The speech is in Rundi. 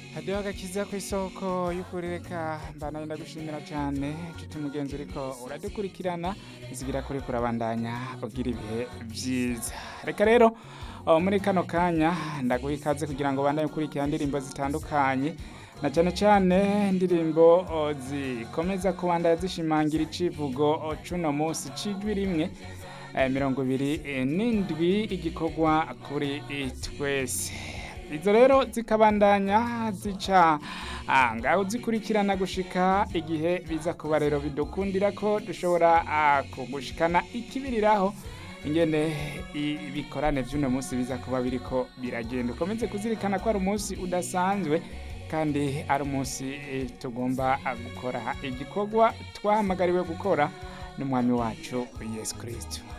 hadiho agakiza ku isoko y'ukuri reka mbanaye ndagushimira cyane nshuti mugenzi uriko uradukurikirana nzigira kuri kurabandanya ugira ibihe byiza reka rero oh, muri kano kanya ndaguha ikaze kugira ngo bandanye ukurikira indirimbo zitandukanye na cyane cyane indirimbo oh, zikomeza kubandanya zishimangira icivugo oh, cuno munsi cijwi rimwe eh, mirongo ibiri eh, n'indwi igikorwa kuri eh, twese izo rero zikabandanya zica ah, ngaho zikurikirana gushika igihe biza kuba rero bidukundira ko dushobora ah, kugushikana ikibiriraho ingene ibikorane vy'uno munsi biza kuba biriko biragenda ukomeze kuzirikana ko ari umunsi udasanzwe kandi ari umunsi eh, tugomba ah, gukora igikorwa twahamagariwe gukora n'umwami wacu yesu kristo